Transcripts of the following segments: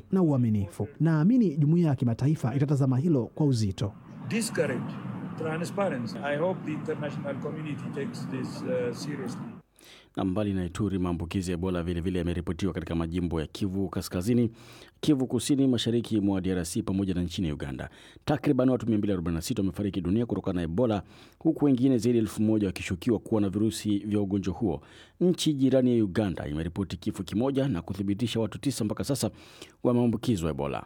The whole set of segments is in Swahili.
na uaminifu. Naamini jumuiya ya kimataifa itatazama hilo kwa uzito. discourage transparency. I hope the international community takes this uh, seriously. Na mbali na Ituri, maambukizi ya Ebola vilevile yameripotiwa katika majimbo ya Kivu Kaskazini, Kivu Kusini, mashariki mwa DRC pamoja na nchini Uganda. Takriban watu 246 wamefariki dunia kutokana na Ebola, huku wengine zaidi ya elfu moja wakishukiwa kuwa na virusi vya ugonjwa huo. Nchi jirani ya Uganda imeripoti kifo kimoja na kuthibitisha watu tisa mpaka sasa wameambukizwa Ebola.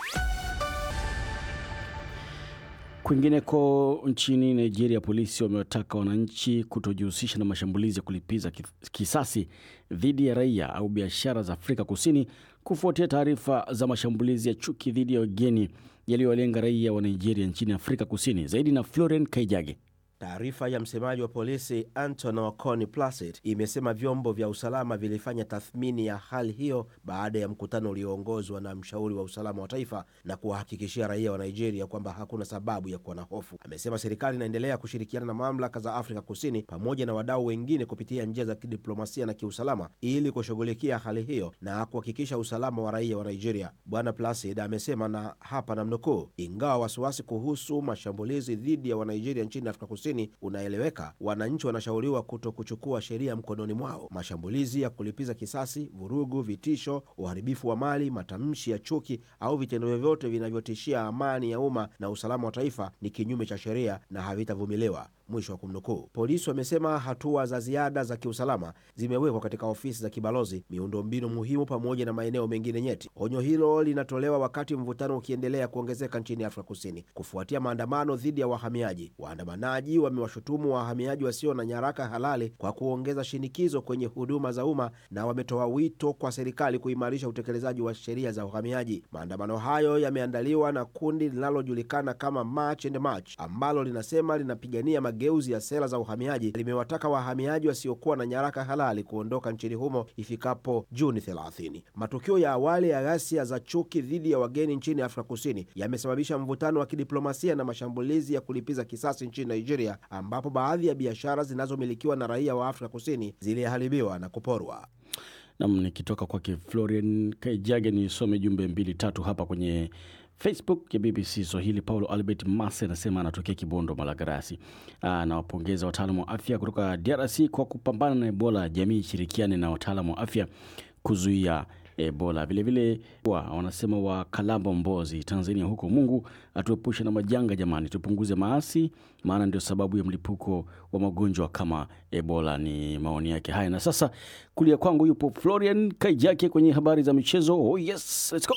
Kwingineko nchini Nigeria, polisi wamewataka wananchi kutojihusisha na mashambulizi ya kulipiza kisasi dhidi ya raia au biashara za Afrika Kusini kufuatia taarifa za mashambulizi ya chuki dhidi ya wageni yaliyowalenga raia wa Nigeria nchini Afrika Kusini. Zaidi na Floren Kaijage. Taarifa ya msemaji wa polisi Anton Okoni Placid imesema vyombo vya usalama vilifanya tathmini ya hali hiyo baada ya mkutano ulioongozwa na mshauri wa usalama wa taifa na kuwahakikishia raia wa Nigeria kwamba hakuna sababu ya kuwa na hofu. Amesema serikali inaendelea kushirikiana na mamlaka za Afrika Kusini pamoja na wadau wengine kupitia njia za kidiplomasia na kiusalama ili kushughulikia hali hiyo na kuhakikisha usalama wa raia wa Nigeria. Bwana Placid amesema, na hapa namnukuu, ingawa wasiwasi kuhusu mashambulizi dhidi ya Wanigeria nchini Afrika Kusini unaeleweka, wananchi wanashauriwa kuto kuchukua sheria mkononi mwao. Mashambulizi ya kulipiza kisasi, vurugu, vitisho, uharibifu wa mali, matamshi ya chuki au vitendo vyovyote vinavyotishia amani ya umma na usalama wa taifa ni kinyume cha sheria na havitavumiliwa. Mwisho wa kumnukuu. Polisi wamesema hatua za ziada za kiusalama zimewekwa katika ofisi za kibalozi, miundombinu muhimu, pamoja na maeneo mengine nyeti. Onyo hilo linatolewa wakati mvutano ukiendelea kuongezeka nchini Afrika Kusini kufuatia maandamano dhidi ya wahamiaji. Waandamanaji wamewashutumu wahamiaji wasio na nyaraka halali kwa kuongeza shinikizo kwenye huduma za umma na wametoa wito kwa serikali kuimarisha utekelezaji wa sheria za uhamiaji. Maandamano hayo yameandaliwa na kundi linalojulikana kama March and March ambalo linasema linapigania mageuzi ya sera za uhamiaji. Limewataka wahamiaji wasiokuwa na nyaraka halali kuondoka nchini humo ifikapo Juni 30. Matukio ya awali ya ghasia za chuki dhidi ya wageni nchini Afrika Kusini yamesababisha mvutano wa kidiplomasia na mashambulizi ya kulipiza kisasi nchini Nigeria, ambapo baadhi ya biashara zinazomilikiwa na raia wa Afrika Kusini ziliharibiwa na kuporwa. Nam, nikitoka kwake Florian Kaijage nisome jumbe mbili tatu hapa kwenye Facebook ya BBC Swahili. Paulo Albert Mase anasema anatokea Kibondo, Malagarasi. Anawapongeza wataalamu wa afya kutoka DRC kwa kupambana na Ebola. Jamii ishirikiane na wataalamu wa afya kuzuia Ebola. Vilevile wanasema wa Kalamba, Mbozi, Tanzania huko, Mungu atuepushe na majanga jamani, tupunguze maasi, maana ndio sababu ya mlipuko wa magonjwa kama Ebola. Ni maoni yake haya. Na sasa kulia kwangu yupo Florian Kaijake kwenye habari za michezo. Oh yes, let's go.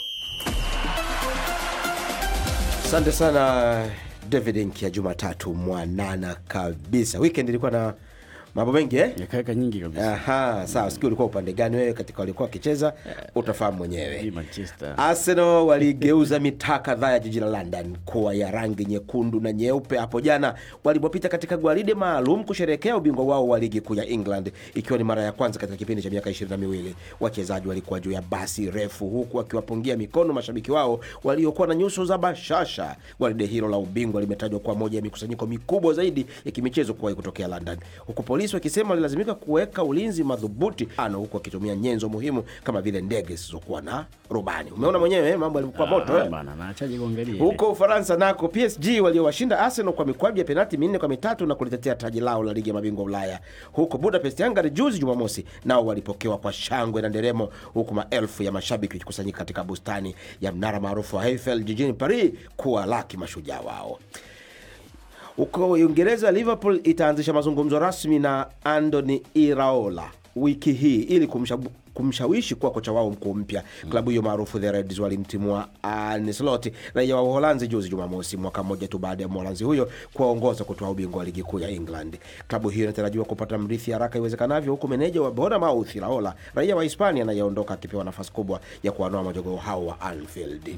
Asante sana David Nkia. Jumatatu mwanana kabisa, weekend ilikuwa na mambo mengi eh? Yakaeka nyingi kabisa. Aha, sawa. Sijui ulikuwa upande gani wewe katika walikuwa wakicheza, utafahamu Hii mwenyewe. Manchester. Arsenal waligeuza mitaa kadhaa ya jiji la London kuwa ya rangi nyekundu na nyeupe hapo jana walipopita katika gwaride maalum kusherehekea ubingwa wao wa ligi kuu ya England, ikiwa ni mara ya kwanza katika kipindi cha miaka ishirini na miwili. Wachezaji walikuwa juu ya basi refu, huku wakiwapungia mikono mashabiki wao waliokuwa na nyuso za bashasha. Gwaride hilo la ubingwa limetajwa kuwa moja ya mikusanyiko mikubwa zaidi ya kimichezo kuwahi kutokea London, huku polisi wakisema walilazimika kuweka ulinzi madhubuti ano, huku wakitumia nyenzo muhimu kama vile ndege zisizokuwa na rubani. Umeona mwenyewe eh, mambo yalikuwa moto Ah, eh? bana, naachaje kuangalia Huko Ufaransa nako PSG waliowashinda Arsenal kwa mikwaju ya penalti minne kwa mitatu na kulitetea taji lao la ligi ya mabingwa Ulaya. Huko Budapest, Hungary, juzi Jumamosi, nao walipokewa kwa shangwe na nderemo, huku maelfu ya mashabiki wakikusanyika katika bustani ya mnara maarufu wa Eiffel jijini Paris kuwalaki mashujaa wao. Huko Uingereza, Liverpool itaanzisha mazungumzo rasmi na Andoni Iraola wiki hii ili kumsha kumshawishi kuwa kocha wao mkuu mpya. Klabu hiyo maarufu the Reds walimtimua Arne Slot, raia wa Uholanzi, juzi Jumamosi, mwaka mmoja tu baada ya Mholanzi huyo kuwaongoza kutoa ubingwa wa ligi kuu ya England. Klabu hiyo inatarajiwa kupata mrithi haraka iwezekanavyo, huku meneja wa Bournemouth Iraola, raia wa Hispania, anayeondoka akipewa nafasi kubwa ya kuwanoa majogoo hao wa Anfield.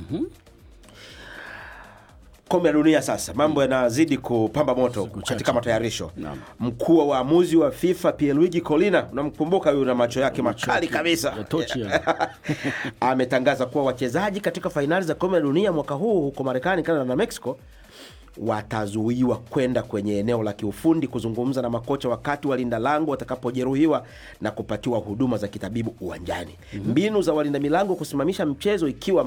Kombe la dunia sasa, mambo yanazidi kupamba moto chache. katika matayarisho. Naam. Mkuu wa waamuzi wa FIFA Pierluigi Collina, unamkumbuka huyu na macho yake makali kabisa, ya tochi ya. ametangaza kuwa wachezaji katika fainali za kombe la dunia mwaka huu huko Marekani, Canada na Mexico watazuiwa kwenda kwenye eneo la kiufundi kuzungumza na makocha wakati walinda lango watakapojeruhiwa na kupatiwa huduma za kitabibu uwanjani. Mbinu za walinda milango kusimamisha mchezo ikiwa